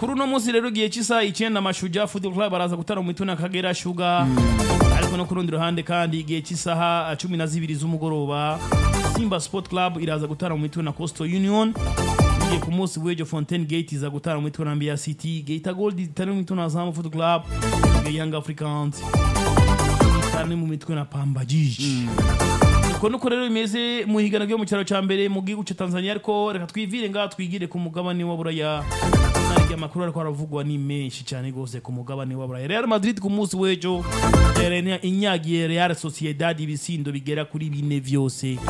kuri uno munsi rero igihe cy'isaha icyenda amashuja football club baraza gutara mu mituna kagera shuga ariko no ku rundi ruhande kandi igihe cy'isaha cumi na zibiri z'umugoroba simba sport club iraza gutara mu mituna coastal union igiye ku munsi w'ejo fontaine gate iza gutara mu mituna mbiya city gate gold itari mu mituna zamu football club young africans itari mu mitwe na pamba jiji uko nuko rero bimeze mu higanwa ryo mu cyaro cya mbere mu gihugu cya Tanzania ariko reka twivire ngaha twigire ku mugabane wa buraya nari amakuru ariko aravugwa ni menshi cyane rwose ku mugabane wa buraya Real Madrid ku munsi w'ejo yarene inyagiye Real Sociedad ibisindo bigera kuri bine vyose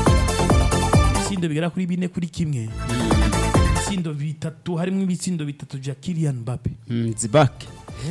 ibisindo bigera kuri bine kuri kimwe ibisindo bitatu harimo ibitsindo bitatu vya Kylian Mbappe zibake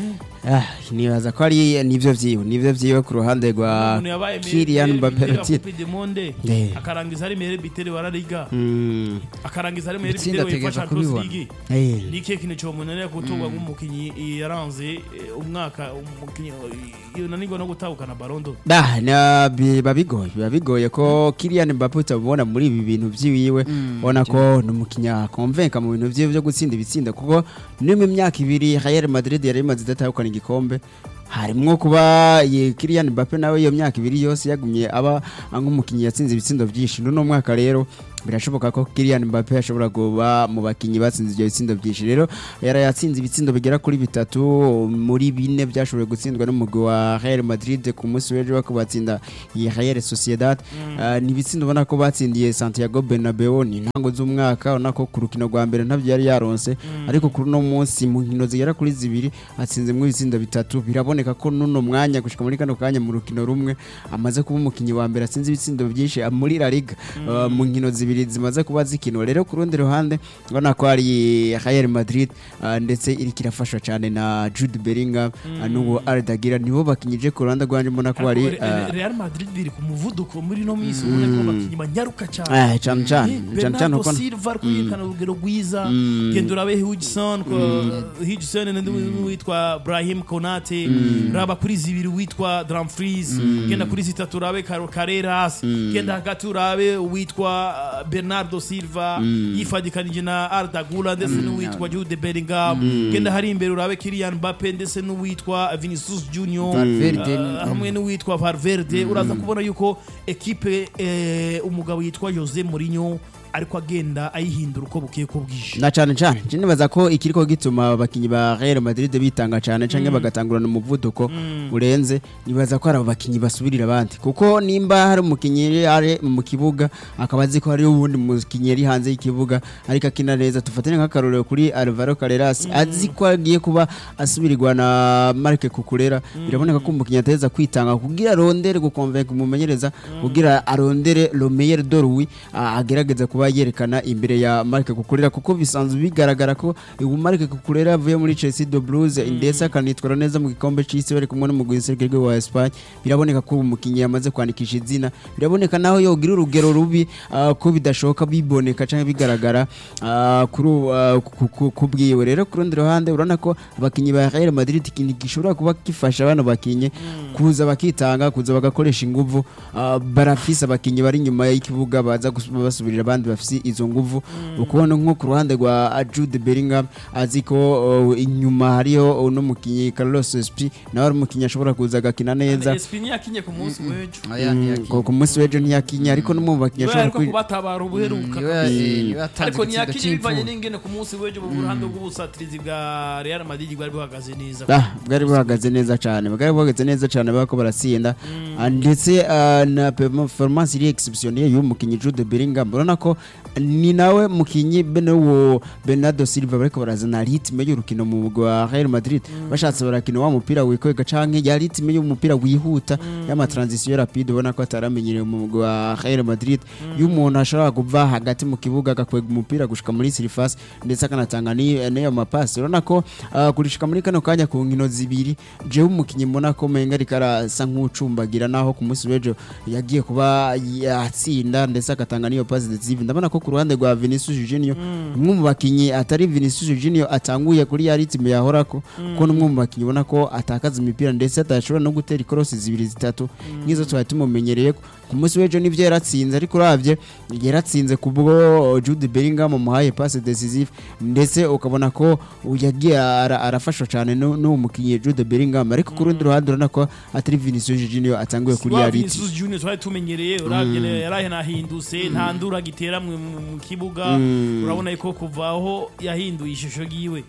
nibaza ko ari nivyo vyiwe nivyo vyiwe ku ruhande rwa umuntu yabaye Kylian Mbappe Coupe Ratire du Monde Eh. akarangiza ari meilleur buteur wa La Liga Mm, akarangiza ari meilleur Itsinda buteur wa ategereza Champions kubibona. League eh, ni ikihe kintu cyomunanira gutorwa nk'umukinnyi yaranze eh, umwaka umukinnyi yunanirwa no gutahukana barondo da na biba bigoye biba bigoye ko Kylian Mbappe utabona muri ibi bintu vyiwiwe ubona ko ni umukinya konvenka mu bintu vyiwe vyo gutsinda ibitsinda kuko no mu myaka ibiri Real Madrid yari imaze idatahukana igikombe harimwo kuba ye Kylian Mbappe nawe iyo myaka ibiri yose yagumye aba nk'umukinnyi yatsinze ibitsindo byinshi n'uno mwaka rero birashoboka ko Kylian Mbappe ashobora kuba mu bakinnyi batsinze ibyo bitsindo byinshi rero yari yatsinze ibitsindo bigera kuri bitatu muri bine byashoboye gutsindwa n'umugwi wa Real Madrid ku munsi w'ejo wo kubatsinda iyi Real Sociedad Ah, ni ibitsindo ubona ko batsindiye Santiago Bernabeu ni intango z'umwaka ubona ko ku rukino rwa mbere ntabyo yari yaronse ariko kuri uno munsi mu nkino zigera kuri zibiri atsinzemo ibitsindo bitatu biraboneka ko n'uno mwanya gushika muri kano kanya mu rukino rumwe amaze kuba umukinnyi wa mbere atsinze ibitsindo byinshi ah, muri La Liga Ah, mu nkino zibiri zimaze kuba zikinwa rero ku rundi ruhande ubona ko hari Real Madrid ah, ndetse iriko irafashwa cyane na Jude Bellingham ah, n'uwo Arda Güler nibo bakinyije ku ruhande rwanje mbona ko hari ah, Real Madrid biri ku muvuduko muri no minsi ubona ko abakinnyi banyaruka cyane eh, cyane cyane Eh, cyane cyane Bernardo uko Silva ari kuyirikana urugero rwiza genda urabe Hudson ko Hudson n'uwitwa Brahim Konate raba kuri zibiri witwa Dumfries genda kuri zitatu urabe Caro- Carreras genda hagati urabe uwitwa uh, Bernardo Silva yifadikanije na Arda Güler ndetse n'uwitwa Jude Bellingham genda hari imbere urabe Kylian Mbappe ndetse n'uwitwa Vinicius Junior Valverde. uh, hamwe n'uwitwa Valverde uraza kubona yuko ekipe eh, umugabo yitwa Jose Mourinho ariko agenda ayihindura uko bukeye ko bwije na cyane cyane je nibaza ko ikiriko gituma abakinyi ba Real Madrid bitanga cyane canke bagatangurana umuvuduko urenze nibaza ko hari abo bakinyi basubirira abandi kuko nimba hari umukinyi ari mu kibuga akaba azi ko hari uwundi mukinyi ari hanze y'ikibuga ariko akina neza tufatane nk'akarorero kuri Alvaro Carreras azi ko agiye kuba asubirirwa na Marc Cucurella biraboneka ko umukinyi ateza kwitanga kugira arondere gukonvenka umumenyereza kugira arondere le meilleur de lui ah, agerageza kuba yerekana imbere ya Marc Cucurella kuko bisanzwe bigaragara ko ubu Marc Cucurella yavuye muri Chelsea de Blues ndetse akanitwara neza mu gikombe c'isi bari kumwe n'umugwi w'isirikare wa Espagne biraboneka ko uwo mukinyi yamaze kwandikisha izina biraboneka naho yogira urugero rubi ah, ko bidashoboka biboneka canke bigaragara ah, kuri ubu, ah, ku- ku- kubwiwe rero ku rundi ruhande urabona ko abakinyi ba Real Madrid ikintu gishobora kuba gifasha bano bakinyi kuza bakitanga kuza bagakoresha inguvu ah, barafise abakinyi bari inyuma y'ikibuga baza gus- basubirira abandi bafise izo nguvu ukubona nko ku ruhande rwa Jude Bellingham azi ko oh, inyuma hariyo uno mukinyi Carlos Espi nawe ari umukinyi ashobora kuza agakina neza Espini yakinye ku munsi w'ejo Oya, Mm, ntiyakinye. ku- ku munsi w'ejo ntiyakinye ariko no mu bakinyi niwe ashobora ariko kwi- kubatabara ubuheruka Niwe- eh, niwe yatanze ariko igitsindo ntiyakinye bivanye c'imfura. n'ingene ku munsi w'ejo mu ruhande rw'ubusatirizi bwa Real Madrid bwari buhagaze neza Ah, bwari buhagaze neza cyane bwari buhagaze neza cyane bako baratsinda Ah, ndetse ah, na performance iri exceptionnelle y'uyu mukinyi Jude Bellingham urabona ko ni nawe mukinyi bene wo Bernardo Silva bariko barazana ritme y'urukino mu mugwi wa Real Madrid bashatse barakina wa mupira wikwega canke ya ritme y'umupira wihuta y'ama transition rapide ubona ko ataramenyereye mu mugwi wa Real Madrid y'umuntu ashobora kuva hagati mu kibuga agakwega umupira gushika muri surface ndetse akanatanga ni- n'ayo mapasi urabona ko ah, kurishika muri kano kanya ku nkino zibiri jewe umukinyi mbona ko menga ariko arasa nk'ucumbagira naho ku munsi w'ejo yagiye kuba yatsinda ndetse agatanga n'iyo pasi decisive ndabona ko ku ruhande rwa Vinicius Junior umwe mu bakinyi atari Vinicius Junior atanguye kuri ya ritme yahorako ko n'umwe mu bakinyi ubona ko atakaza imipira ndetse atashobora no gutera ikorosi zibiri zitatu nk'izo twari tumumenyereye ko ku munsi w'ejo nivyo yaratsinze ariko uravye yaratsinze kubwo Jude Bellingham muhaye passe decisive ndetse ukabona ko yagiye ara- arafashwa cyane nu- n'uwo mukinnyi Jude Bellingham ariko ku rundi ruhande urabona ko atari Vinicius Junior atanguye kuri ya riti Vinicius Junior twari tumenyereye uravye yarahenahindutse nta ndura gitera mu mu kibuga urabona ko kuva aho yahinduye ishusho yiwe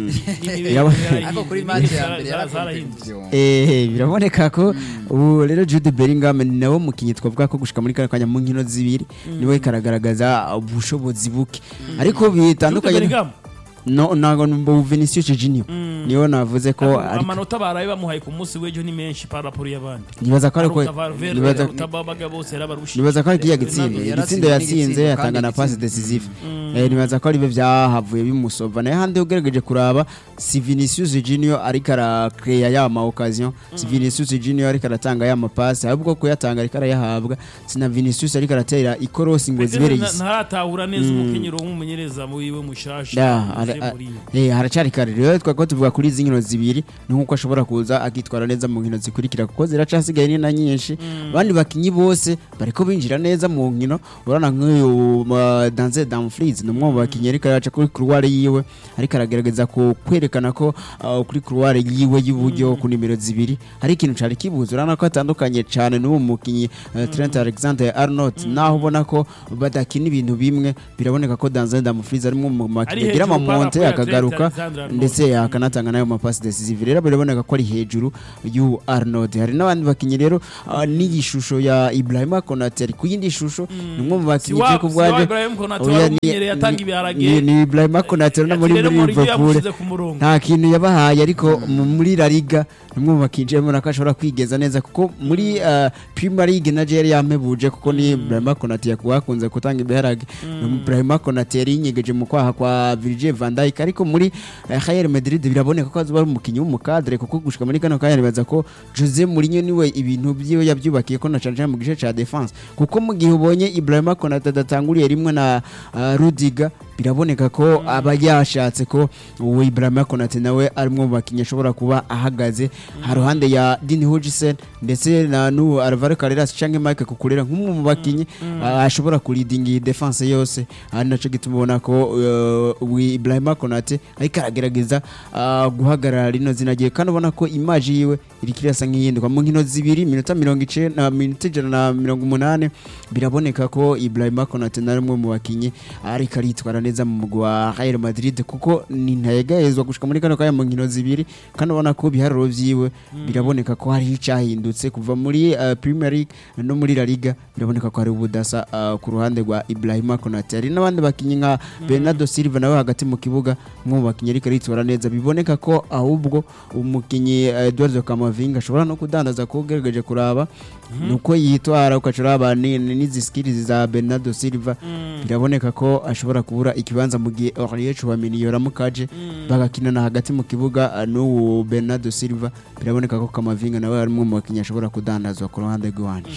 Yaba- ariko kuri match ya mbere yarahindutse Eh, biraboneka ko ubu rero Jude Bellingham ni nawe mukinnyi twavuga ko gushika muri kano kanya mu nkino zibiri niwe karagaragaza ubushobozi buke ariko bitandukanye Bellingham no ntago numva Vinicius Junior niyo navuze ko ariko amanota baraye bamuhaye ku munsi w'ejo ni menshi par rapport y'abandi nibaza ko ariko aruta Valverde nibaza aruta Babaga bose yarabarushije nibaza ko ari kiya gitsinda Yaratsinze igitsinda yatsinze n'igitsindo, yatanga kandi na passe igitsinda. decisive eh nibaza ko ari byo byahavuye bimusova naye handi ugerageje kuraba si Vinicius Junior ariko arakreya ya ma occasion si Vinicius Junior ariko aratanga ya ma passe ahubwo ko yatanga ariko arayahabwa sina Vinicius ariko aratera ikorosi ngo zibereye isi ntaratahura neza umukenyero w'umumenyereza wiwe mushasha Da, ara- Jose a- Mourinho. eh, haracari kare rero twako tuvuga kuri izi nkino zibiri ni nk'uko ashobora kuza akitwara neza mu nkino zikurikira kuko ziracasigaye ni na nyinshi abandi bakinyi bose bariko binjira neza mu nkino urabona nk'uyu uh, Danze Dumfries ni umwe mu bakinyi ariko araca kuri couloir yiwe ariko aragerageza ku kwerekana ko uh, kuri couloir yiwe y'uburyo ku nimero zibiri hari ikintu cari kibuze urabona ko atandukanye cane n'uwo mukinyi uh, Trent Alexander-Arnold naho ubona ko badakina ibintu bimwe biraboneka ko Danze Dumfries ari umwe mu Ari bakinyi agira hejuru amamonte par rapport ya akagaruka Trent Alexander-Arnold. ndetse akanatanga nayo mapasi decisive rero biraboneka ko ari hejuru y'u Arnold hari n'abandi bakinyi rero ah, n'iyi shusho ya Ibrahima Konate ari ku yindi shusho ni umwe mu si bakinyi wa je si wa kubwaje Ibrahim Konate Oya, wari ni- umenyereye atanga ni- ibiharage ni- ni Ibrahima Konate no muri Ati rero muri Mourinho Liverpool yamushyize ku murongo nta kintu yabahaye ariko mu- muri La Liga ni umwe mu bakinyi mbona ko ashobora kwigeza neza kuko muri ah, Premier League na yari yamebuje kuko ni Ibrahima Konate yakunze gutanga ibiharage ni Ibrahima Konate yari yinyegeje mu kwaha kwa Virgil van Dijk ariko muri eh, Real Madrid biraboneka ko azoba ari umukinyi w'umukadre kuko gushika muri kano kanya nibaza ko Jose Mourinho niwe ibintu byiwe yabyubakiye ko na cane cane mu gice ca defense kuko mu gihe ubonye Ibrahima Konate adatanguriye rimwe na ah, Rudiga biraboneka ko aba yashatse ko uwo Ibrahima Konate nawe ari umwe mu bakinyi ashobora kuba ahagaze haruhande ya Dean Hutchinson ndetse na n'uwo Alvaro Carreras canke Mike Kukurera nk'umwe mu bakinyi ah, ashobora kuridinga iyi defense yose ari naco gituma ubona ko uh, uwo Ibrahima Konate ariko aragerageza ah, guhagarara rino zina ryiwe kandi ubona ko image yiwe iriko irasa nk'iyihinduka mu nkino zibiri minota mirongo icenda na minota ijana na mirongo umunani biraboneka ko Ibrahima Konate na rumwe mu bakinyi ariko aritwara neza mu mugwi wa Real Madrid kuko ni ntayegayezwa gushika muri kano kanya mu nkino zibiri kandi ubona ko ibiharuro vyiwe biraboneka ko hari icahindutse kuva muri uh, Premier League no muri La Liga biraboneka ko hari ubudasa uh, ku ruhande rwa Ibrahima Konate hari n'abandi bakinyi nka Bernardo Silva nawe hagati mu kibuga umwe mu bakinyi ariko aritwara neza biboneka ko ahubwo umukinyi uh, Eduardo Camavinga ashobora no kudandaza ko ugerageje kuraba nuko yitwara ukacuraba n'izi skills za Bernardo Silva biraboneka ko ashobora kubura ikibanza mu gihe Aurier Chouameni yoramukaje bagakinana hagati mu kibuga uh, n'uwo Bernardo Silva biraboneka ko Camavinga nawe ari umwe mu bakinyi ashobora kudandazwa ku ruhande rw'iwanje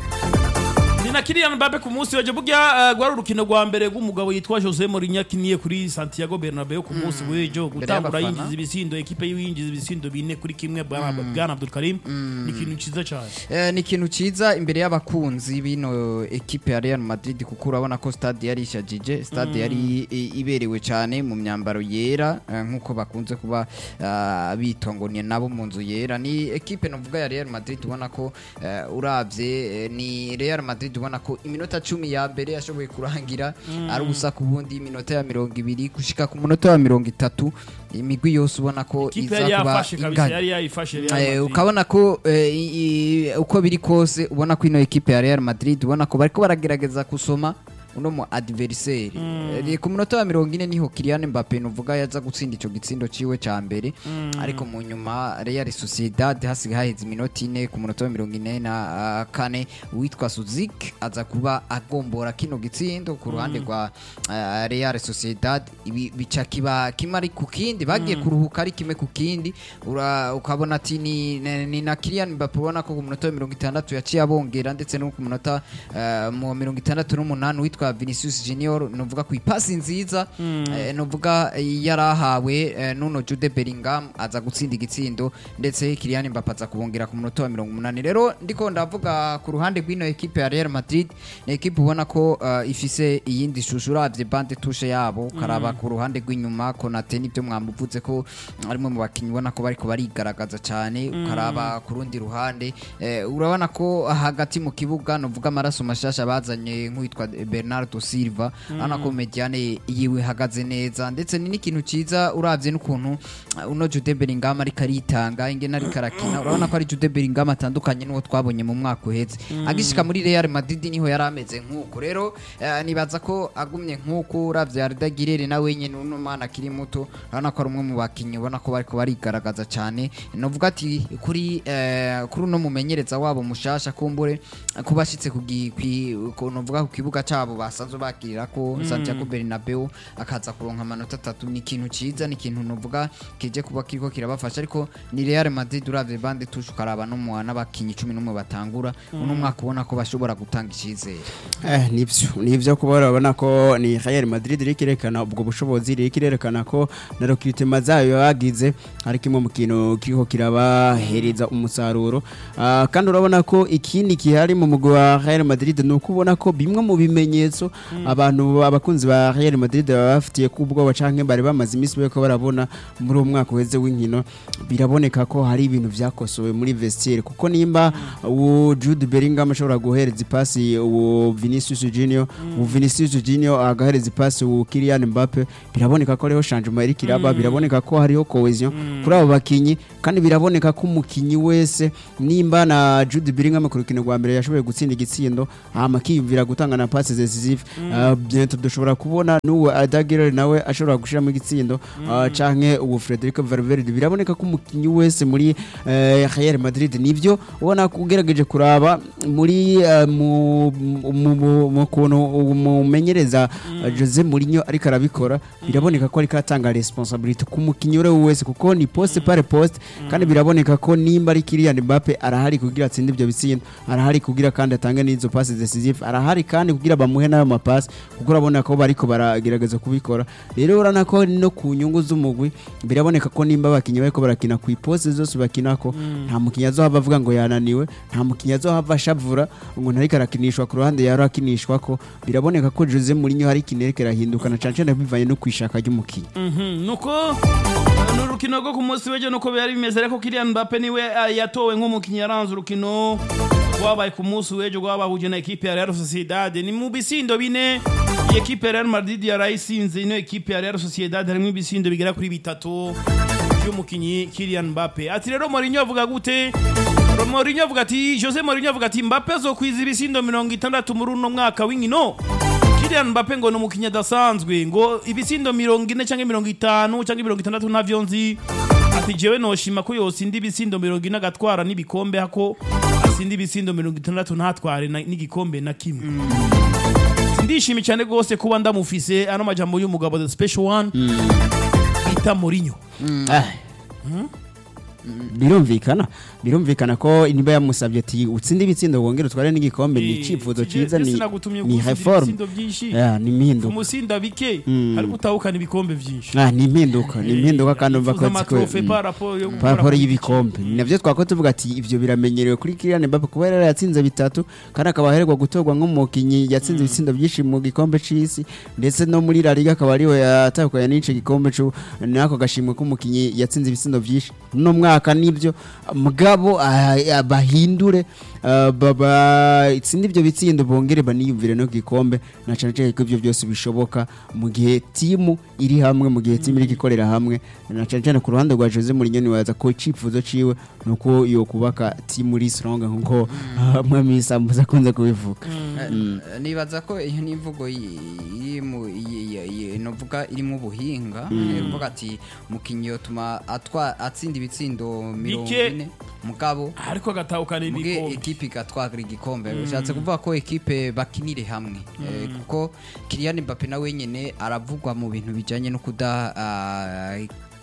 ni na Kylian Mbappe ku munsi w'ejo burya uh, rwari urukino rwa mbere rw'umugabo yitwa Jose Mourinho akiniye kuri Santiago Bernabeu ku munsi w'ejo gutangura y'abafana. yinjiza ibisindo ekipe yiwe yinjiza ibisindo bine kuri kimwe bwana bwana Abdul Karim ni ikintu ciza cyane Eh, ni ikintu ciza imbere y'abakunzi bino ekipe ya Real Madrid kuko urabona ko stade yari ishajije stade yari i- iberewe cyane mu myambaro yera eh, nk'uko bakunze kuba ah, bitwa ngo ni nabo mu nzu yera ni ekipe novuga ya Real Madrid ubona ko eh, uravye eh, ni Real Madrid ubona ko iminota cumi ya mbere yashoboye kurangira ari ubusa ku bundi iminota ya mirongo ibiri gushika ku munota wa mirongo itatu imigwi yose ubona ko ikipe iza yari kuba yafashe kabisa inganya yari yayifashe Real Eh, Madrid. ukabona ko eh, i- i- uko biri kose ubona ko ino ekipe ya Real Madrid ubona ko bariko baragerageza gusoma uno mu adversaire Eh, ku munota wa mirongo ine niho Kylian Mbappe nuvuga yaza gutsinda ico gitsindo ciwe ca mbere ariko mu nyuma Real Sociedad hasigaye haheze iminota ine ku munota wa mirongo ine na ah, kane uwitwa Suzik aza kuba agombora kino gitsindo ku ruhande rwa ah, Real Sociedad ibi bica kiba kimwe ari ku kindi bagiye kuruhuka ari kimwe ku kindi ura- ukabona ati ni, ni, ni na Kylian Mbappe ubona ko ku munota wa mirongo itandatu yaciye abongera ndetse no ku munota eh, mu mirongo itandatu n'umunani witwa witwa Vinicius Junior novuga ku ipasi nziza eh, novuga yarahawe eh, nuno Jude Bellingham aza gutsinda igitsindo ndetse Kylian Mbappe aza kubongera ku munota wa 80 rero ndiko ndavuga ku ruhande rw'ino equipe ya Real Madrid ni equipe ubona ko eh, ifise iyindi shusho uravye bande touche yabo karaba ku ruhande rw'inyuma Konate nibyo mwamuvuze ko arimo mu bakinyi ubona ko bariko barigaragaza cyane ukaraba ku rundi ruhande eh, urabona ko hagati mu kibuga novuga amaraso mashasha bazanye nk'uwitwa Bernardo Silva urabona ko mediane yiwe ihagaze neza ndetse ni n'ikintu ciza uravye n'ukuntu uh, uno Jude Bellingham ariko aritanga ingene ariko arakina urabona ko ari Jude Bellingham atandukanye n'uwo twabonye mu mwaka uheze agishika muri Real Madrid niho yari ameze nk'uko rero eh, nibaza ko agumye nk'uko uravye Arda Güler nawe nyene uno mwana akiri muto urabona ko ari umwe mu bakinyi ubona ko bariko barigaragaza cyane novuga ati kuri eh, kuri uno mumenyereza wabo mushasha kumbure ko bashitse ku gi- kwi- ku- novuga ku kibuga cabo basanzwe bakirira ko Santiago Bernabeu akaza kuronka amanota atatu ni ikintu ciza ni ikintu novuga kije kuba kiriko kirabafasha ariko ni Real Madrid uravye bande tushe ukaraba no mu n'abakinyi 11 batangura uno mwaka ubona ko bashobora gutanga icizere Eh, nivyo nivyo kuba urabona ko ni Real Madrid iri kirekana ubwo bushobozi iri kirerekana ko na recruitment zayo bagize ari kimwe mu kintu kiriko kirabahereza umusaruro Ah, kandi urabona ko ikindi kihari mu mugwi wa Real Madrid ni uko ubona ko bimwe mu bimenyetso abantu abakunzi ba Real Madrid baba bafitiye ku ubwoba canke bari bamaze iminsi bariko barabona muri uwo mwaka uheze w'inkino biraboneka ko hari ibintu vyakosowe muri vestiaire kuko nimba uwo Jude Bellingham ashobora guhereza ipasi uwo Vinicius Junior uwo Vinicius Junior agahereza ipasi uwo Kylian Mbappe biraboneka ko ariho changement iri kiraba biraboneka ko hariho cohesion kuri abo bakinyi kandi biraboneka ko umukinyi wese nimba na Jude Bellingham ku rukino rwa mbere yashoboye gutsinda igitsindo hama akiyumvira gutanga na passes decisive uh, bientôt dushobora kubona n'uwo Adagirere nawe ashobora gushiramo igitsindo uh, canke uwo Federico Valverde biraboneka ko umukinyi wese muri eh, Real Madrid nivyo ubona ko ugerageje kuraba muri eh, mu mu- mu- mu kuntu umumenyereza eh, Jose Mourinho ariko arabikora biraboneka ko ariko atanga responsibility ku mukinyi uri wese kuko ni poste par poste kandi biraboneka ko nimba ari Kylian Mbappe arahari kugira atsinde ibyo bitsindo arahari kugira kandi atange n'izo passes decisive arahari kandi kugira bamuhe nayo mapasi kuko urabona ko bariko baragerageza kubikora rero urabona ko no ku nyungu z'umugwi biraboneka ko nimba abakinnyi bariko barakina ku iposte zose bakinako nta mukinnyi azohava avuga ngo yananiwe nta mukinnyi azohava ashavura ngo ntariko arakinishwa ku ruhande yari akinishwa ko biraboneka ko Jose Mourinho hari ikintu ariko arahinduka na cane cane bivanye no kwishaka ry'umukinnyi Mhm, nuko eh, ni urukino rwo ku munsi w'ejo nuko byari bimeze ariko Kylian Mbappe niwe eh, yatowe nk'umukinnyi yaranze urukino rwabaye ku munsi w'ejo rwabahuje na ekipe ya Real Sociedad ni mu bisindo bine iyi ekipe ya Real Madrid yarayisinze ino ekipe ya Real Sociedad harimo ibisindo bigera kuri bitatu by'umukinnyi Kylian Mbappe ati rero Mourinho avuga gute Mourinho avuga ati Jose Mourinho avuga ati Mbappe azokwiza ibisindo mirongo itandatu muri uno mwaka w'inkino Kylian Mbappe ngo ni umukinnyi adasanzwe ngo ibisindo mirongo ine cyangwa mirongo itanu cyangwa mirongo itandatu navyo nzi ati jewe noshima ko yosinda ibisindo mirongo ine agatwara n'ibikombe hako asinda ibisindo mirongo itandatu ntatware na- n'igikombe na kimwe ndishimye cyane rwose kuba ndamufise ano majambo y'umugabo the special one bita Mourinho Ah. birumvikana birumvikana ko niba yamusabye ati utsinde ibitsindo wongere utware n'igikombe ni icyifuzo cyiza ni ni reform Yeah, ni impinduka umusinda bike Mm. ariko utahukana ibikombe byinshi Ah, ni impinduka ni impinduka kandi umva ko amatrofe mm. par rapport yo gukora paraporo ku y'ibikombe ni navyo twako tuvuga ati ivyo biramenyerewe kuri Kylian Mbappe kuba yari yatsinze bitatu kandi akaba aherwa gutorwa nk'umukinyi yatsinze ibitsindo byinshi mu gikombe c'isi ndetse no muri La Liga akaba ariwe yatahukanye n'ico gikombe c'u nako gashimwe k'umukinyi yatsinze ibitsindo byinshi no mwaka nivyo mugabo ah, ah, bahindure ah, baba itsinde ivyo bitsindo bongere baniyumvire no gikombe na cane cane ko ivyo byose bishoboka mu gihe timu iri hamwe mu gihe timu iri gikorera hamwe na cane cane ku ruhande rwa Jose Mourinho nibaza ko icifuzo ciwe nuko yo kubaka timu iri strong nkuko mwami Sambuza akunze kubivuga Mm. Eh, nibaza ko iyo ni imvugo yi- iri mu yi- yi- yi- novuga irimo ubuhinga Eh, kuvuga ati umukinnyi yotuma atwa atsinda ibitsindo mirongo Bike. ine mugabo ariko agatahukana muge ibikombe ekipe igatwara igikombe bishatse kuvuga ko ekipe bakinire hamwe Eh, kuko Kylian Mbappe nawe nyene aravugwa mu bintu bijanye no kuda ah,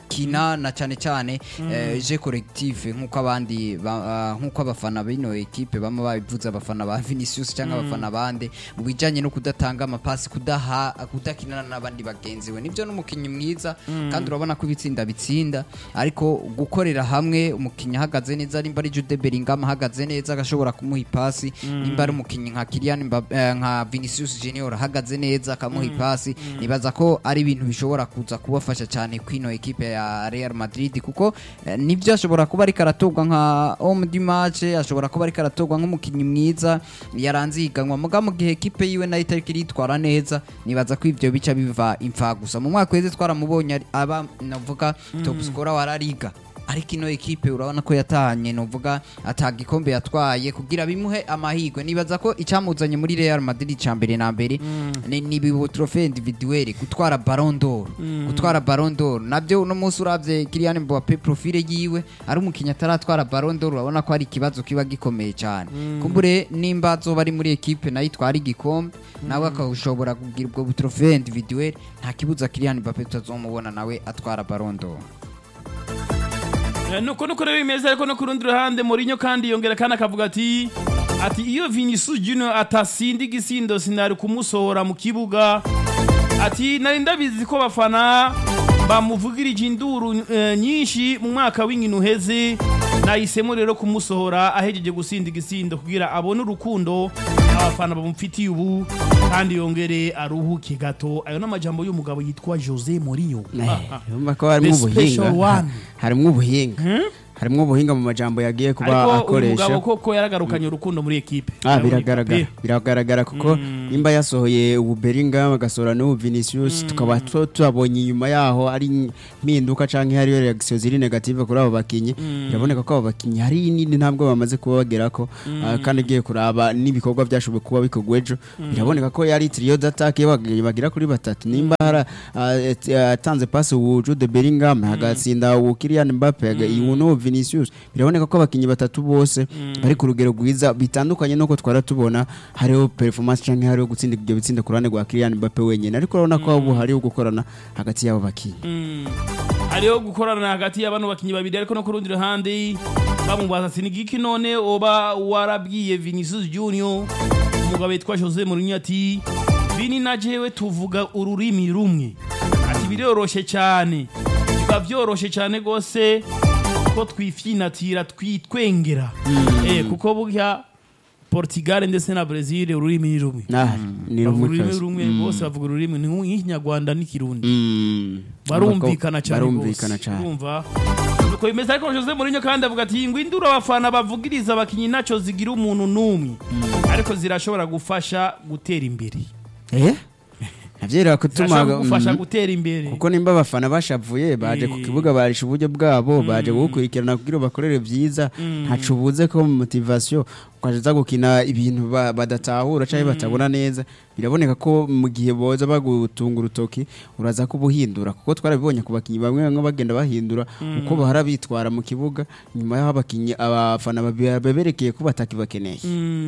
gukina na cyane cyane eh, je collectif nk'uko abandi ba- ah, nk'uko abafana b'ino ekipe bama babivuze abafana ba Vinicius cyangwa abafana bande mu bijyanye no kudatanga amapasi kudaha kudakinana n'abandi bagenzi we nibyo n'umukinnyi mwiza kandi urabona ko ibitsinda bitsinda ariko gukorera hamwe umukinnyi ahagaze neza nimba ari Jude Bellingham ahagaze neza agashobora kumuha ipasi nimba ari umukinnyi nka Kylian Mbappe eh, nka Vinicius Junior ahagaze neza akamuha ipasi nibaza ko ari ibintu bishobora kuza kubafasha cyane kwino ekipe ya Real Madrid kuko eh, nibyo ashobora kuba ariko aratorwa nka homme du match ashobora kuba ariko aratorwa nk'umukinnyi mwiza yaranze ihiganwa muga mu gihe ekipe yiwe nayo itariko iritwara neza nibaza ko ivyo bica biva imfa gusa mu mwaka weze twaramubonye ari- aba navuga top scorer wa La Liga ariko ino ekipe urabona ko yatahanye nuvuga ataga ikombe yatwaye kugira bimuhe amahirwe nibaza ko icyamuzanye muri Real Madrid cya mbere na mbere ni ni bibo trophée individuelle gutwara Ballon d'Or gutwara Ballon d'Or nabyo uno munsi uravye Kylian Mbappe profile yiwe ari umukinnyi ataratwara Ballon d'Or urabona ko ari ikibazo kiba gikomeye cyane kumbure nimba azoba ari muri ekipe nayo itwara igikombe nawe akashobora kugira ubwo trophée individuelle nta kibuza Kylian Mbappe tutazomubona nawe atwara Ballon d'Or Eh, nuko nuko rero bimeze ariko no ku rundi ruhande Mourinho kandi yongera kandi akavuga ati ati iyo Vinicius Junior atasinda igisindo sinari kumusohora mu kibuga ati nari ndabizi ko bafana bamuvugirije induru eh, nyinshi mu mwaka w'inkino uheze nahisemo rero kumusohora ahejeje gusinda igisindo kugira abone urukundo abafana bamufitiye ubu kandi yongere aruhuke gato ayo n'amajambo y'umugabo yitwa Jose Mourinho Ah, ah. urumva ko harimo The special ubuhinga one. harimo ubuhinga harimo ubuhinga mu majambo yagiye kuba ariko uyu akoresha mugabo koko yaragarukanye urukundo muri ekipe Ah, biragaragara biragaragara kuko nimba yasohoye ubu Bellingham agasohora n'ubu Vinicius tukaba tu- tubabonye inyuma yaho ari impinduka canke hariyo reaction ziri negative kuri abo bakinyi biraboneka ko abo bakinyi hari nini ntabwo bamaze kuba bagerako Ah, kandi ugiye kuraba n'ibikorwa byashoboye kuba bikorwa ejo biraboneka ko yari trio d'attaque bag- bagira kuri batatu nimba hara ah, et- ah, atanze passe ubu Jude Bellingham agatsinda ubu Kylian Mbappe aga- ubu n'ubu Vinicius biraboneka ko abakinyi batatu bose bari ku rugero rwiza bitandukanye nuko twara tubona hariho performance canke hariho gutsinda ibyo bitsinda ku ruhande rwa Kylian Mbappe wenyine ariko urabona ko ubu hariho gukorana hagati y'abo bakinyi hariho gukorana hagati y'abano bakinyi babiri ariko no ku rundi ruhande bamubaza ati ni giki none oba warabwiye Vinicius Junior umugabo yitwa Jose Mourinho ati Vini na jewe tuvuga ururimi rumwe ati biroroshe cyane biba byoroshe cyane gose ko twifyinatira twitwengera eh kuko burya Portugal ndetse na Brazil ururimi ni rumwe nah ni bavuga rumwe ururimi kazi. rumwe bose bavuga ururimi ni nk'ikinyarwanda n'ikirundi Mm. barumvikana cyane barumvikana rwose. cyane urumva nuko bimeze ariko Jose Mourinho kandi avuga ati ngo induru abafana bavugiriza abakinyi naco zigira umuntu n'umwe ariko zirashobora gufasha gutera imbere eh navyera kutuma zirashobora gufasha mm. gutera imbere kuko nimba abafana bashavuye baje ku Eh. kibuga barisha uburyo bwabo baje gukurikirana kugira bakorere vyiza ntaco ubuze ko mu motivation ukaza gukina ibintu ba- badatahura canke batabona neza biraboneka ko mu gihe boza bagutunga urutoki uraza kubuhindura kuko twarabibonye ku bakinyi bamwe bamwe bagenda bahindura uko bahora bitwara mu kibuga nyuma y'aho abakinyi abafana babi- baberekeye ko batakibakeneye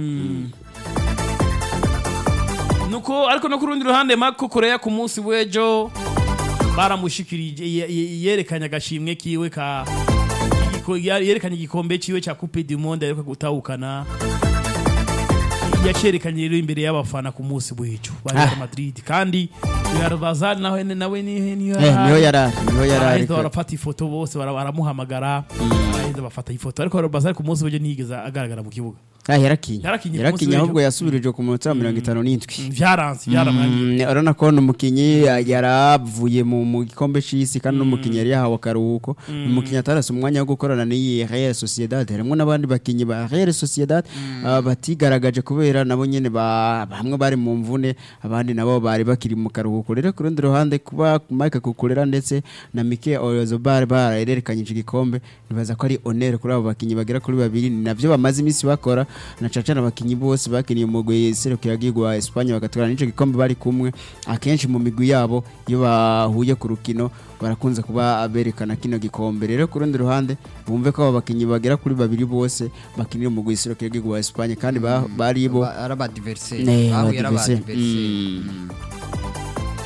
nuko ariko no ku rundi ruhande Marco Correa ku munsi w'ejo baramushikirije ye- ye- yerekanye agashimwe kiwe ka igiko- yerekanye igikombe ciwe ca Coupe du Monde ariko gutahukana yacerekanye rero imbere y'abafana ku munsi w'ejo ba Real Ah. Madrid kandi Real Bazar nawe nawe ni niyo Eh, niho yarari niho yarari baraheza barafata ifoto bose bara- baramuhamagara baraheza bafata ifoto ariko Real Bazar ku munsi w'ejo ntiyigeze agaragara mu kibuga Ah, yarakinye Yarakinye ku munsi yarakinye w'ejo. ahubwo yasubirije ku munota wa mirongo itanu n'indwi vyaranze vyaramwangiye Mm, urabona ko n'umukinyi yaravuye mu mu gikombe c'isi kandi n'umukinyi yari yahawe akaruhuko umukinyi atarase umwanya wo gukorana n'iyi Real Sociedad harimo n'abandi bakinyi ba Real Sociedad ah, batigaragaje kubera nabo nyene ba- bamwe bari mu mvune abandi nabo bari bakiri mu karuhuko rero ku rundi ruhande kuba Mike Kukurera ndetse na Mike Oyarzabal barerekanye iki gikombe nibaza ko ari honneur kuri abo bakinyi bagera kuri babiri ni navyo bamaze iminsi bakora na cacana abakinyi bose bakiniye umugwi serukiragihugu wa Espagne bagatwara n'ico gikombe bari kumwe akenshi mu migwi yabo iyo bahuye ku rukino barakunze kuba berekana kino gikombe rero ku rundi ruhande bumve ko abo bakinyi bagera kuri babiri bose bakinira umugwi serukiragihugu wa Espagne kandi ba- bari bo Ba- ari abadiveriseri Ne, bahuye ari abadiversary. abadiveriseri Mm.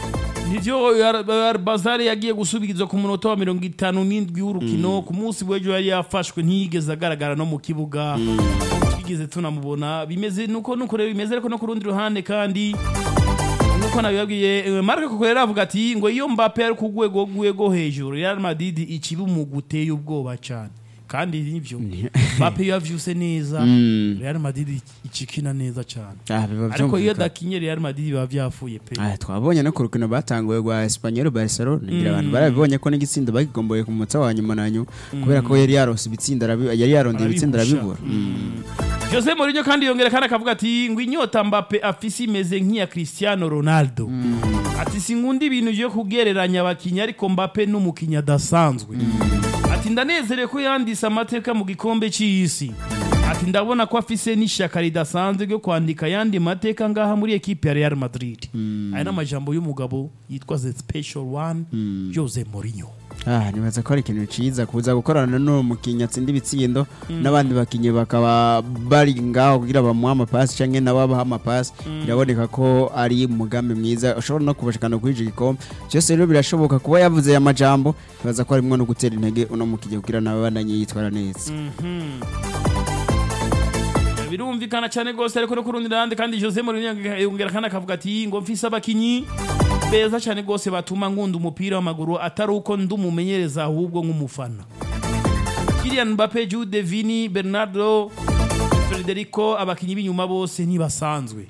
nivyo Yar- Yar- bazari yagiye gusubirizwa ku munota wa mirongo itanu n'indwi w'urukino ku munsi w'ejo yari yafashwe ntiyigeze agaragara no mu kibuga twigeze tunamubona bimeze nuko nuko rero bimeze ariko no ku rundi ruhande kandi nuko nabibabwiye eh, Marc Cucurella avuga ati ngo iyo Mbappe ari ku rwego rwego hejuru Real Madrid ikiba umugwi uteye ubwoba cyane kandi nivyo Mbappe iyo yavyuse neza Real Madrid ikikina neza cyane Ah, biba ariko iyo vyumvikana. adakinye Real Madrid biba vyafuye pe Ah, twabonye no ku rukino batanguye rwa Espanyol Barcelona ngira abantu barabibonye ko n'igitsindo bagigomboye ku munota wa nyuma na nyuma kubera ko yari yarose ibitsinda arabi- yari yarondeye ibitsinda Arabihusha. arabibura Jose Mourinho kandi yongera kandi akavuga ati ngo inyota Mbappe afise imeze nk'iya Cristiano Ronaldo ati sinkunda ibintu byo kugereranya abakinnyi ariko Mbappe n'umukinnyi adasanzwe ati ndanezerewe ko yandise amateka mu gikombe cy'isi ati ndabona ko afise n'ishyaka ridasanzwe ryo kwandika ayandi mateka ngaha muri ekipe ya Real Madrid aya ni amajambo y'umugabo yitwa the special one Jose Mourinho Ah, nibaza ko ari ikintu ciza kuza gukorana n'uwo mukinnyi atsinda ibitsindo n'abandi bakinnyi bakaba bari ngaho kugira bamuhe amapasi canke nabo abaha amapasi biraboneka ko ari umugambi mwiza ushobora no kubashikana kuri ico gikombe byose rero birashoboka kuba yavuze aya majambo nibaza ko harimwo no gutera intege uno mukinnyi kugira nawe bandanye yitwara neza birumvikana cyane rwose ariko no ku rundi ruhande kandi Jose Mourinho yongera kandi akavuga ati ngo mfise abakinyi beza cyane rwose batuma nkunda umupira w'amaguru atari uko ndumumenyereza ahubwo nk'umufana Kylian Mbappe Jude Vini Bernardo Federico abakinyi b'inyuma bose ntibasanzwe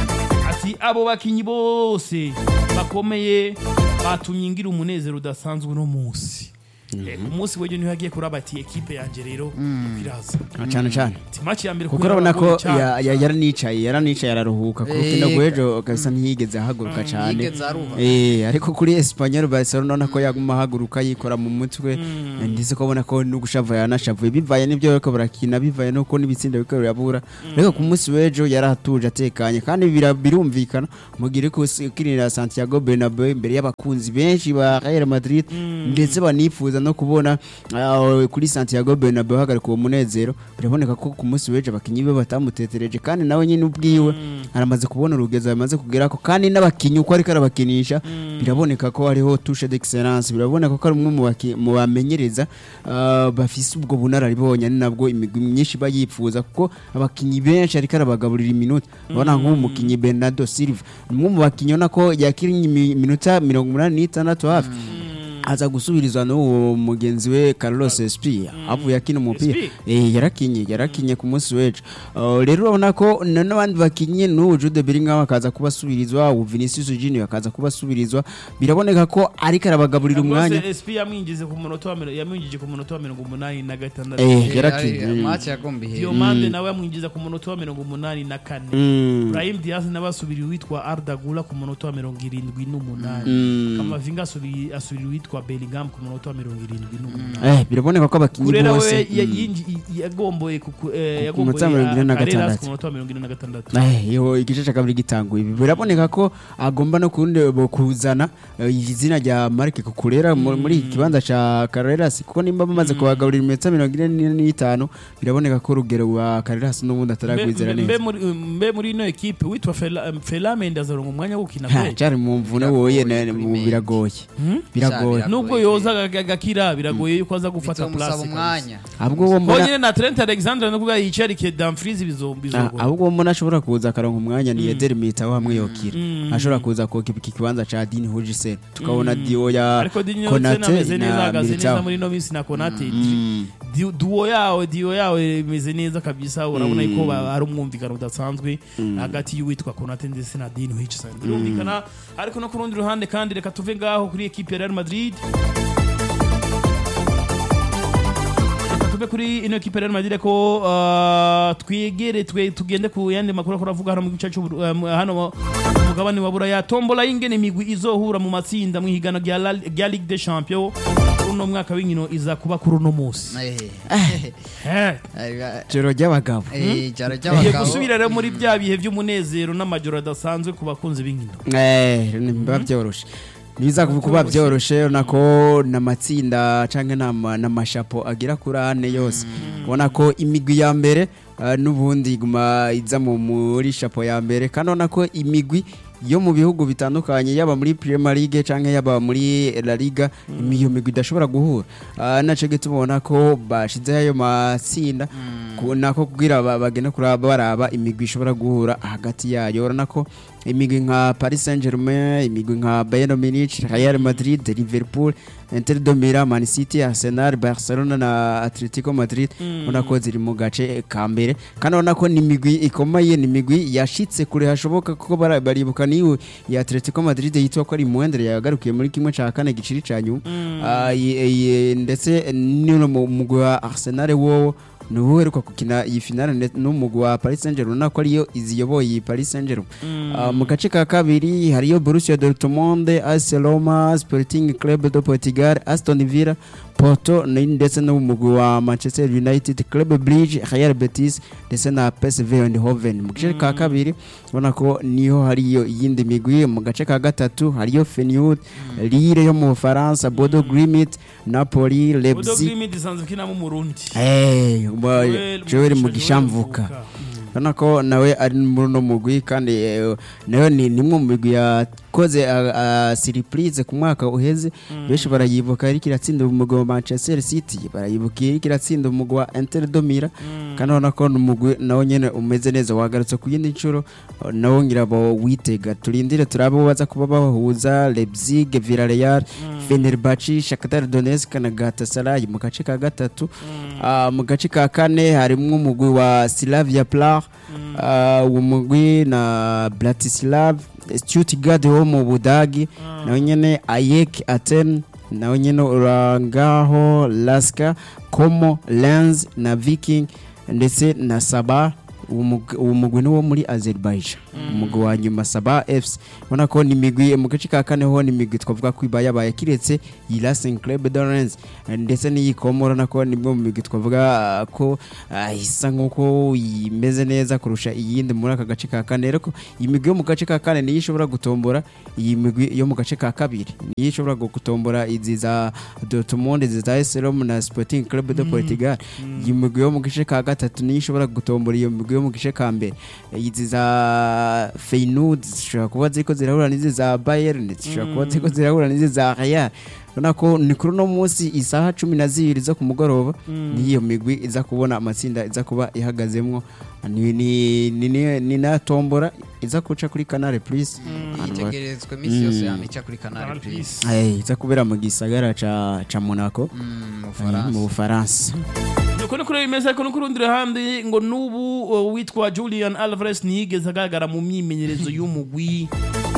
ati abo bakinyi bose bakomeye batumye ngira umunezero udasanzwe uno munsi Eh, ku munsi w'ejo niho yagiye kuraba ati ekipe yanjye rero iraza Ah, cane cane ati match ya mbere kuko kubera urabona ko abagoye cyane. ya- ya- yaranicaye yaranicaye araruhuka ku rukino Eh, rw'ejo gasa ntiyigeze ahaguruka cyane yigeze aruha. Eh, ariko kuri Espanyol Barcelona urabona ko yaguma ahaguruka yikora mu mutwe ndetse ko ubona ko no gushavura yanashavuye bivaye n'ibyo bariko barakina bivaye nuko n'ibitsinda biriko birabura ariko ku munsi w'ejo yaratuje atekanye kandi bira- birumvikana mugire ko ukinira Santiago Bernabeu imbere y'abakunzi benshi ba Real Madrid ndetse banifuza no kubona ah, kuri Santiago Bernabeu hagarika uwo munezero biraboneka ko ku munsi w'ejo abakinyi be batamutetereje kandi nawe nyine ubwiwe aramaze kubona urugezo yamaze kugerako kandi n'abakinyi uko ariko arabakinisha biraboneka ko hariho touche d'excellence biraboneka ko ari umwe mu baki- mu bamenyereza ah, bafise ubwo bunararibonye ari nabwo imigwi myinshi iba yifuza kuko abakinyi benshi ariko arabagaburira iminota urabona nk'umukinyi Bernardo Silva ni umwe mu bakinyi ubona ko yakinnye imi- iminota mirongo umunani n'itandatu hafi aza gusubirizwa n'uwo mugenzi we Carlos Espia avuye akina umupira Espia? eh yarakinye yarakinye ku munsi w'ejo Uh, rero urabona ko na- n'abandi bakinye n'uwo Jude Bellingham akaza kubasubirizwa uwo Vinicius Junior akaza kubasubirizwa biraboneka ko ariko arabagaburira umwanya Rwose SP yamwinjize ku munota wa mirongo- yamwinjije ku munota wa mirongo umunani na gatandatu eh yarakinye mm. match yagomba ihera Diomande nawe yamwinjiza ku munota wa mirongo umunani na kane Mm. Brahim Diaz nawe asubira uwitwa Arda Gula ku munota wa mirongo irindwi n'umunani Mm. Kamavinga asubiri- asubira uwitwa Bellingham ku munota wa mirongo irindwi n'umunani eh biraboneka ko abakinyi kurera we bose ya- mm. yinji- i- yagomboye kuku- eh, Ku munota wa mirongo ine na yagomboye Carreras gatandatu. ku munota wa mirongo ine na gatandatu Eh, yo igice cya kabiri gitanguye ibi biraboneka ko agomba no kundi bo kuzana eh, izina rya Marc Cucurella mu- muri iki kibanza ca Carreras kuko nimba bamaze kubagaburira iminota mirongo ine n'itanu biraboneka ko urugero rwa Carreras n'ubundi ataragwizera Mbe- mbe neza muri- mbe muri ino ekipe witwa Fela- Fela Mendes aronka umwanya wo gukina Ha, kweli cyari mu mvune woye na- kuri mu- Mendy. biragoye biragoye Cyari nubwo biragoye. yoza aga- agakira biragoye yuko aza gufata bitomusaba place umwanya ahubwo uwo mbona honyine na Trent Alexander no kuvuga yicarike Dumfries bizombi Ah, ahubwo uwo mbona ashobora kuza akaronka umwanya ni Eder Militao hamwe yokira ashobora kuza ko iki kibanza ca Dean Hujisen tukabona Dio ya ariko Dinyo Konate ameze neza na ahagaze neza Militao muri ino minsi na Konate Mm. Di- duo yawe duo yawe imeze neza kabisa urabona yuko ba- ari umwumvikano udasanzwe hagati y'uwitwa Konate ndetse na Dean Hutchinson birumvikana ariko no ku rundi ruhande kandi reka tuve ngaho kuri ekipe ya Real Madrid reka tuve kuri ino ekipe ya Real Madrid ko uh, twegere twe tugende ku yandi makuru akora avuga hano mu gice cy'u uh, mu- hano mu mugabane wa Buraya tombola y'ingene imigwi izohura mu matsinda mu higano rya La- rya Ligue des Champions uno mwaka w'inkino iza kuba kuri uno munsi Eh. Eh, Eh, joro ry'abagabo eh, ijoro tugiye ry'abagabo gusubira rero muri bya bihe by'umunezero n'amajoro adasanzwe ku bakunzi b'inkino Eh, biba byoroshe nibiza kuba byoroshe nako n'amatsinda canke n'ama- n'amashapo agera kuri ane yose ubona ko imigwi ya mbere ah, n'ubundi iguma iza mu- muri shapo ya mbere kandi ubona ko imigwi yo mu bihugu bitandukanye yaba muri Premier League canke yaba muri La Liga iyo migwi idashobora guhura Ah, naco gituma ko bashizeho ayo matsinda ku- nako kugira ba- bagende kuraba baraba imigwi ishobora guhura hagati yayo urabona ko imigwi nka Paris Saint-Germain imigwi nka Bayern Munich Real Madrid Liverpool Inter de Milan Man City Arsenal Barcelona na Atletico Madrid ubona ko ziri mu gace ka mbere kandi urabona ko ni imigwi ikomeye ni imigwi yashitse kure hashoboka kuko bara- baribuka niyo ya Atletico Madrid yitwa ko ari muwendere yagarukiye muri kimwe ca kane giciri ca nyuma Ah, yi- yi- ndetse n'uno mu mugwi wa Arsenal wowo ni uwo uheruka gukina iyi finale ndetse n'umugwi wa Paris Saint-Germain urabona ko ariyo iziyoboye iyi Paris Saint-Germain Ah, mu gace ka kabiri hariyo Borussia Dortmund AS Roma Sporting Club de Portugal Aston Villa Porto ni- ndetse n'umugwi wa Manchester United Club Bridge Real Betis ndetse na PSV Eindhoven mu gace ka kabiri ubona ko niho hariyo iyindi migwi mu gace ka gatatu hariyo Feyenoord Lille yo mu Bufaransa Bodo Glimt Napoli Bodo Leipzig Glimt isanzwe ikinamo Umurundi Eh, umwa- Joel Joel Mugisha, Mugishamvuka Joel Mvuka. urabona ko nawe ari muri uno mugwi kandi eh, nayo ni nimwe mu migwi yakoze ah, ah, surprise ku mwaka uheze benshi barayibuka ariko iratsinda umugwi wa Manchester City barayibuka ariko iratsinda umugwi wa Inter de Milan kandi urabona ko ni umugwi nawo nyene umeze neza wagarutse ku yindi nshuro eh, nawo ngira bo witega turindire turabe uwo baza kuba bahuza Leipzig Villarreal Fenerbahce Shakhtar Donetsk na Galatasaray mu gace ka gatatu Ah, mu gace ka kane harimwo umugwi wa Slavia Prague Ah, uwo mugwi na Bratislav Stuttgart wo mu Budagi nawe nyene Ayek Aten nawe nyene urangaho Laska Como Lens na Viking ndetse na Saba uwo mug- uwo mugwi ni wo muri Azerbaijan umugwi wa nyuma Saba FC ubona ko ni imigwi mu gace ka kane ho ni imigwi twavuga ko iba yabaye kiretse iyi Racing Club de Rennes ndetse n'iyi Como urabona ko ni imwe mu migwi twavuga ah, ko ah, isa nk'uko imeze neza kurusha iyindi muri aka gace ka kane rero ko iyi migwi yo mu gace ka kane niyo ishobora gutombora iyi migwi yo mu gace ka kabiri niyo ishobora gutombora izi za Dortmund izi za AS Roma na Sporting Club de Portugal iyi migwi yo mu gace ka gatatu niyo ishobora gutombora iyo migwi yo mu gace ka mbere izi za Feyenoord zishobora kuba ziriko zirahura n'izi za Bayern zishobora kuba ziriko zirahura n'izi za Real urabona ko ni kuri uno munsi isaha cumi na zibiri zo ku mugoroba niyo migwi iza kubona amatsinda iza kuba ihagazemwo ni ni ni ni- ni na tombora iza kuca kuri Canal Plus Ahantu ba- yitegerezwa iminsi yose yamica kuri Canal Canal Plus Plus. Eh, iza kubera mu gisagara ca ca Monaco Mm, mu eh, Bufaransa mu Bufaransa nuko ni kuri bimeze ariko no ku rundi ruhande ngo n'ubu uh, witwa Julian Alvarez ntiyigeze agaragara mu myimenyerezo y'umugwi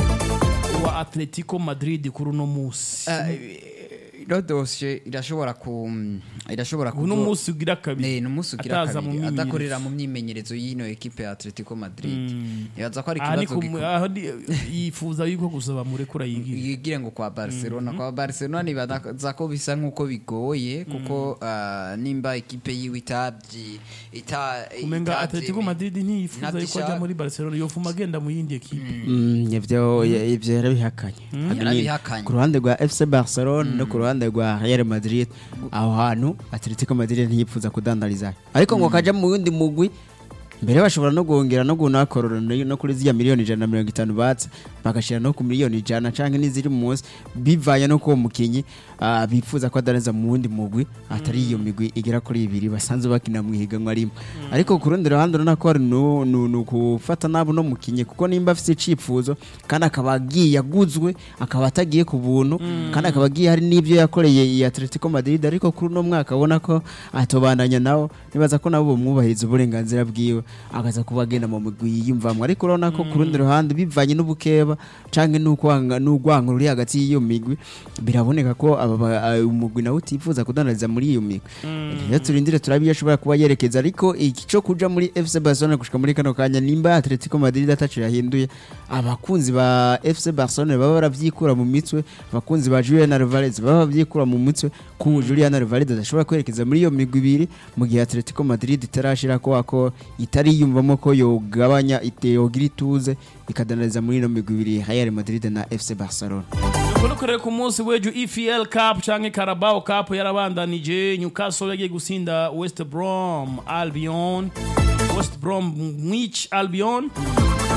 wa Atletico Madrid kuri uno munsi Ah, ino dosiye irashobora ku irashobora uno kuzo- munsi ugira kabiri Eh, ni umunsi ugira ataza mu kabiri myimenyerezo. adakorera mu myimenyerezo y'ino ekipe ya Atletico Madrid yaza ko ari aha ni ikibazo ku- gikomeye aha ni- yifuza yuko gusaba murekura yigira yigire ngo kwa Barcelona kwa Barcelona nibaza ko bisa nk'uko bigoye kuko ah, nimba ekipe yiwe itabyi ita umenga itabyemeye. Atletico Madrid ntiyifuza yuko Ntabishaka. ajya muri Barcelona yofuma agenda mu yindi ekipe Mm, ivyo ivyo yarabihakanye Hano ni Yarabihakanye. ku ruhande rwa FC Barcelona no ku ruhande rwa Real Madrid aho hantu Atletico Madrid ntiyipfuza kudandariza ariko ngo kaja mu wundi mugwi mbere bashobora no guhongera no gunakorora no kuri ziriya miliyoni ijana na mirongo itanu batse bagashira no ku miliyoni ijana canke n'iziri munsi bivanye no kuwo mukinyi ah, bifuza ko adaneza mu wundi mugwi atari iyo migwi igera kuri ibiri basanzwe bakina mu higanwa rimwe ariko ku rundi ruhande urabona ko ari nu- nu- nu gufata nabi no mukinyi kuko nimba afite icifuzo kandi akaba agiye aguzwe akaba atagiye ku buntu kandi akaba agiye hari n'ibyo yakoreye iyi Atletico Madrid ariko kuri uno mwaka abona ko atobandanya nawo nibaza ko nabo bamwubahiriza uburenganzira bwiwe akaza kuba agenda mu migwi yiyumvamwo ariko urabona ko ku rundi ruhande bivanye n'ubukeba canke n'ukwanga n'urwango ruri hagati y'iyo migwi biraboneka ko aba ba- ah, umugwi nawe utifuza kudandariza muri iyo migwi rero turindire turabe iyo ashobora kuba yerekeza ariko iki cyo kuja muri FC Barcelona gushika muri kano kanya nimba Atletico Madrid ataco yahinduye abakunzi ba FC Barcelona baba baravyikura mu mitwe abakunzi ba Julian Alvarez baba bavyikura mu mitwe ko Julian Alvarez adashobora kwerekeza muri iyo migwi ibiri mu gihe Atletico Madrid itarashira ko ako itari yumvamo ko yogabanya ite yogira ituze ikadanariza muri ino migwi ibiri Real Madrid na FC Barcelona nuko nukorera ku munsi w'ejo EFL Cup canke Carabao Cup yarabandanije Newcastle yagiye gusinda West Brom Albion West Brom Mwich Albion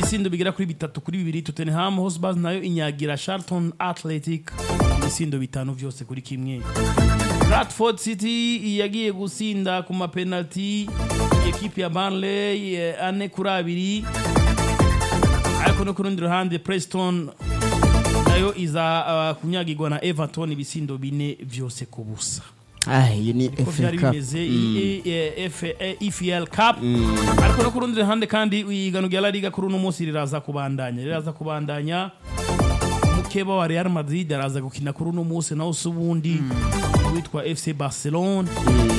ibisindo bigera kuri bitatu kuri bibiri Tottenham Hotspur nayo inyagira Charlton Athletic ibisindo bitanu vyose kuri kimwe Bradford City yagiye gusinda ku mapenalty ekipi ya Burnley eh, ane kuri abiri ariko no ku rundi ruhande Preston nayo iza uh, kunyagirwa na Everton ibisindo bine vyose ku busa ah iyi ni ko FA byari Cup bimeze i- i- F- eh, EFL Cup ariko no ku rundi ruhande kandi igano rya La Liga kuri uno munsi riraza kubandanya riraza kubandanya mukeba wa Real Madrid araza gukina kuri uno munsi naho se ubundi witwa FC Barcelona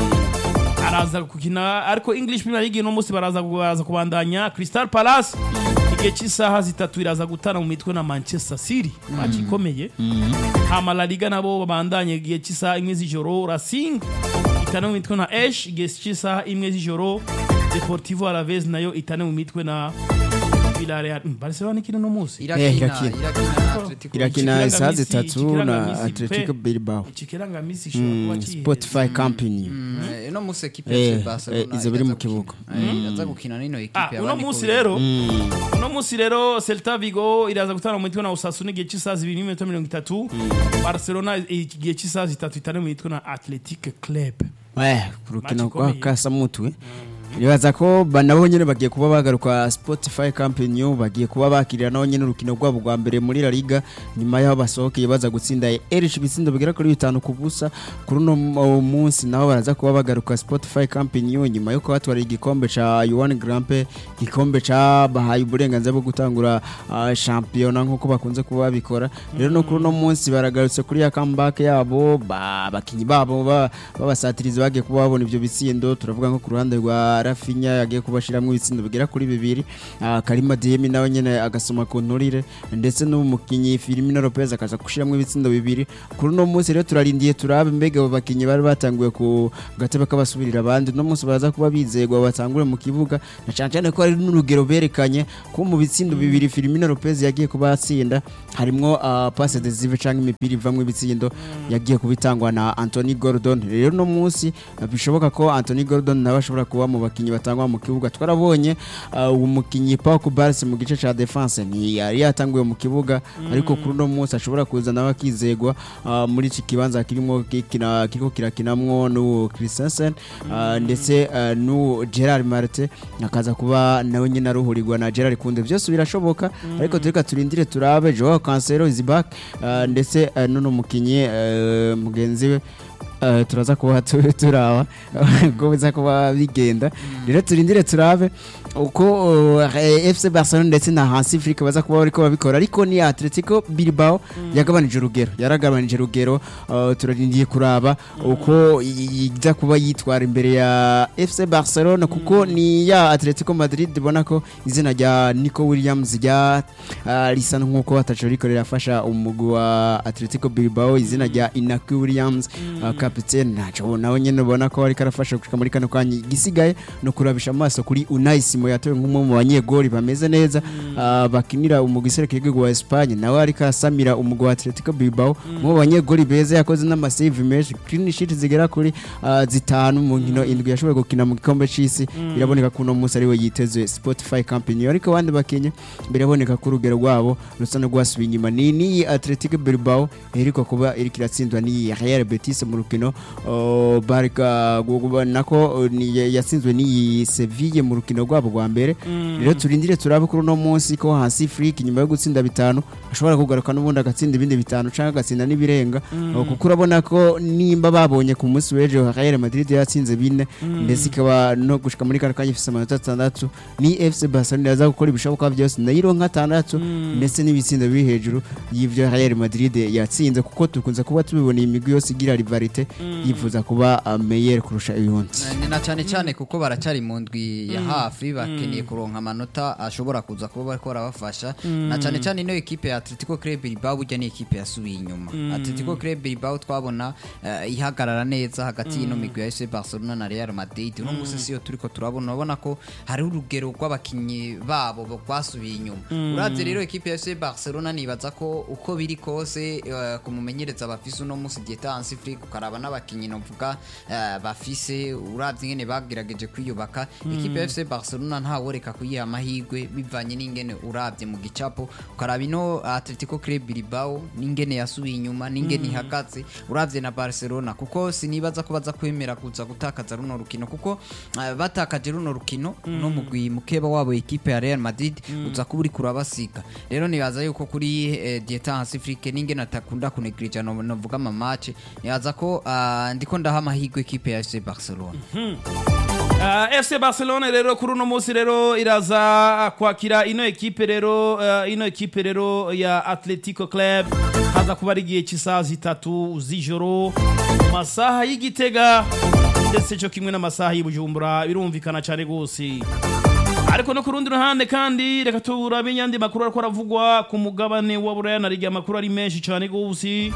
araza gukina ariko English Premier League uno munsi baraza baraza kubandanya Crystal Palace igihe cy'isaha zitatu iraza gutana mu mitwe na Manchester City match ikomeye hama La Liga nabo babandanye igihe cy'isaha imwe z'ijoro Racing itane mu mitwe na Esh igihe cy'isaha imwe z'ijoro Deportivo Alaves nayo itane mu mitwe na Villarreal Mm, Barcelona ikina no munsi irakina irakina. irakina na Atletico irakina Ikirangamisi- isaha zitatu ikirangamisi na Atletico pe. Bilbao ikirangamisi ishobora kuba kiheze. Spotify Company Eh, uno munsi ekipe Eh, ya FC Barcelona eh, izo biri mu iraza kibuga. gukina. Eh, iraza gukina n'ino ekipe Ah, ya uno Bani munsi Kobe. rero uno munsi rero Celta Vigo iraza gutana mu mitwe na Osasuna igihe cy'isaha zibiri n'iminota mirongo itatu Barcelona igihe cy'isaha zitatu itane mu mitwe na Athletic Club eh ku rukino Match rwa ikomeye. kasamutwe nibaza ko ba- nabo nyene bagiye kuba bagaruka Spotify Company bagiye kuba bakirira nabo nyene urukino rwabo rwa mbere muri La Liga nyuma yaho basohokeye baza gutsinda Elche ibitsindo bigera kuri bitanu ku busa kuri uno mu- munsi naho baraza kuba bagaruka Spotify Company nyuma yo kubatwara igikombe ca Yuan Grand Prix igikombe ca bahaye uburenganzira bwo gutangura ah, shampiyona nk'uko bakunze kuba babikora rero no kuri uno munsi baragarutse kuri ya comeback yabo ba- abakinyi babo ba- b'abasatirizi bagiye kuba babona ivyo bitsindo turavuga nko ku ruhande rwa Rafinha yagiye kubashiramwo ibitsindo bigera kuri bibiri ah, Karima Diemi nawe nyene agasoma ku nturire ndetse n'umukinyi Firmino Lopez akaza gushiramwo ibitsindo bibiri kuri uno munsi rero turarindiye turabe mbega abo bakinyi bari batanguye ku gatebe k'abasubirira abandi uno munsi baraza kuba bizegwa batangure mu kibuga na cyane cyane ko hari n'urugero berekanye ko mu bitsindo bibiri Firmino Lopez yagiye kuba atsinda harimwo uh, passe decisive canke imipira ivamwo ibitsindo yagiye kubitangwa na Anthony Gordon rero no munsi uh, bishoboka ko Anthony Gordon nawe ashobora kuba mu bakinyi batangwa mu kibuga twarabonye uh, umukinyi Pau Kubarsi mu gice ca defense ni yari yatanguye mu kibuga ariko kuri uno munsi ashobora kuza nawe akizegwa uh, muri iki kibanza kirimo kikina kiriko kirakinamwo n'uwo Christensen uh, ndetse uh, n'uwo Gerard Marte akaza kuba nawe nyine aruhurirwa na Gerard Kunde byose birashoboka ariko tureka turindire turabe Joao Cancelo is back uh, ndetse uh, n'uno mukinyi uh, mugenzi we Uh, turaza kuba tu- turaba uko biza kuba bigenda rero turindire turabe uko uh, eh, FC Barcelona ndetse na Hansi Flick baza kuba bariko babikora ariko ni Atletico Bilbao yagabanije urugero yaragabanije urugero uh, turarindiye kuraba uko i- iza kuba yitwara imbere ya FC Barcelona kuko ni ya Atletico Madrid bona ko izina rya Nico Williams rya uh, risa nkuko ataco riko rirafasha umugwi wa Atletico Bilbao izina rya Inaki Williams uh, capitaine naco nawe nyene ubona ko ariko arafasha gushika muri kano kanya igisigaye no kurabisha amaso kuri Unai Simon yatowe nk'umwe mu banyegoli bameze neza uh, bakinira umugwi serukiragihugu wa Espagne nawe ariko asamira umugwi wa Atletico Bilbao mu banyegoli beza yakoze n'amasave menshi clean sheet zigera kuri uh, zitanu mu nkino indwi yashoboye gukina mu gikombe c'isi biraboneka ko uno munsi ariwe yiteze Spotify Company ariko abandi bakinye biraboneka ko urugero rwabo rusa no rwasubiye inyuma ni ni Atletico Bilbao iheruka kuba iriko iratsindwa ni Real Betis mu rukino uh, Barca gu- nako uh, ni- ya- yatsinzwe ni Sevilla mu rukino rwabo rwa mbere rero turindire turabe kuri uno munsi ko hasi Flick nyuma yo gutsinda bitanu ashobora kugaruka n'ubundi agatsinda ibindi bitanu canke agatsinda n'ibirenga Uh, kuko urabona ko nimba babonye ku munsi w'ejo Real Madrid yatsinze bine ndetse ikaba no gushika muri kano kanya ifise amanota atandatu ni FC Barcelona yaza gukora ibishoboka byose nayo ironka atandatu ndetse n'ibitsindo biri hejuru y'ivyo Real Madrid yatsinze kuko tukunze kuba tubibona iyi migwi yose igira rivalite yifuza kuba uh, meilleur kurusha uyundi ni na cyane cyane kuko baracyari mu ndwi ya hafi bakeneye kuronka amanota ashobora kuza kuba bariko barabafasha na cyane cyane ino ekipe ya Atletico Club Bilbao burya ni ekipe yasubiye inyuma Atletico Club Bilbao twabona eh, ihagarara neza hagati y'ino migwi ya FC Barcelona na Real Madrid uno munsi siyo turiko turabona urabona ko hari urugero rw'abakinyi babo bo- rwasubiye inyuma uravye rero ekipe ya FC Barcelona nibaza ko uko biri kose eh, kumumenyereza bafise uno munsi Dieta Hansi Flick ukaraba n'abakinyi novuga eh, bafise uravye ingene bagerageje kwiyubaka ekipe ya FC Barcelona Barcelona ntaworeka kuyiha amahirwe bivanye n'ingene urabye mu gicapo ukaraba ino Atletico Club Bilbao n'ingene yasubiye inyuma n'ingene ihagaze urabye na Barcelona kuko sinibaza ko baza kwemera kuza gutakaza runo rukino kuko eh, batakaje runo rukino no mugwi mukeba wabo ekipe ya Real Madrid uza kuba uri kurabasiga rero nibaza yuko kuri eh, Dieta Hasifrike n'ingene atakunda kunegrija no novuga ama match nibaza ko ah, ndiko ndaha amahirwe ekipe ya FC Barcelona Uh, FC Barcelona rero kuri uno munsi rero iraza kwakira ino ekipe rero uh, ino ekipe rero ya Atletico Club haza kuba ari igihe cy'isaha zitatu z'ijoro mu masaha y'igitega ndetse cyo kimwe n'amasaha y'Ibujumbura birumvikana cyane gose ariko no ku rundi ruhande kandi reka turabe yandi makuru ariko aravugwa ku mugabane wa Buraya na Liga amakuru ari menshi cyane gose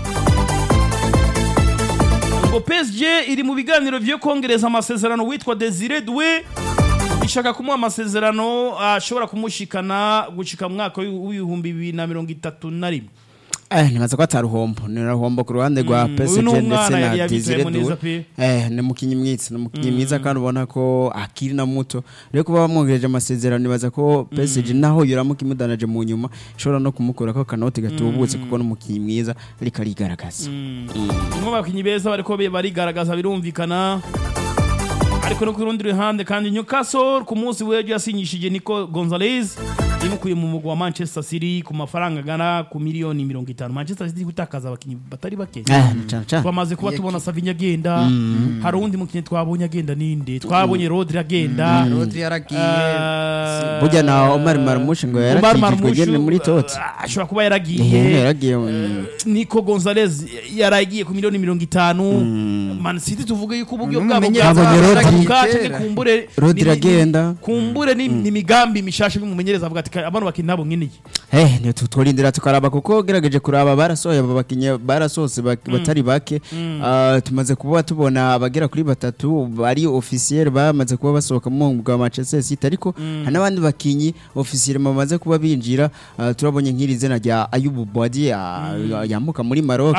ngo PSG iri mu biganiro vyo kongereza amasezerano witwa Desire Doué ishaka kumuha amasezerano ashobora kumushikana gushika mu mwaka w'ibihumbi bibiri na mirongo itatu na rimwe Eh, nibaza ko ataruhombo ni ruhombo ku ruhande rwa Mm, PSG uyu ni ndetse umwana yari na Desire yabivuyemo neza Doué pe. eh ni mukinyi mwiza ni mukinyi mwiza kandi ubona ko akiri na muto rero kuba bamwongereje amasezerano nibaza ko PSG naho yoramuka imudanaje mu nyuma ishobora no kumukura ko kanoti gatubutse kuko n'umukinyi mwiza ariko arigaragaza umwe mu bakinnyi beza bariko be- barigaragaza birumvikana ariko no ku rundi ruhande kandi Newcastle ku munsi w'ejo yasinyishije Nico Gonzalez imukuye mu mugwa wa Manchester City ku mafaranga agana ku miliyoni mirongo itanu Manchester City gutakaza abakinnyi batari bake eh cyane cyane twamaze kuba tubona Savinho agenda hari uwundi mukinnyi twabonye agenda ninde twabonye Rodri agenda Rodri yaragiye Eh, burya na Omar Marmoush ngo Omar yarakijijwe Marmoush, nyene muri Totti eh, ashobora kuba Eh, yaragiye yaragiye mm. Nico Gonzalez yaragiye ku miliyoni mirongo itanu Man City tuvuge yuko uburyo bwabo N'umumenyereza Nabonye Rodri. bwabuka kera. kumbure Rodri ni- ni- agenda. kumbure ni ni imigambi mishasha bimumenyereza avuga ati abana bakina nabo nkeneye Eh, ni tutwarindira tukaraba kuko gerageje kuraba barasohoye aba bakinyi barasohotse bak- batari bake Ah, tumaze kuba tubona abagera kuri batatu bari officiel bamaze kuba basohoka mu mugwa wa Manchester City ariko hari n'abandi bakinyi officiel bamaze kuba binjira Ah, turabonye nk'iri zina rya Ayubu Boadi ah, yamuka muri Maroc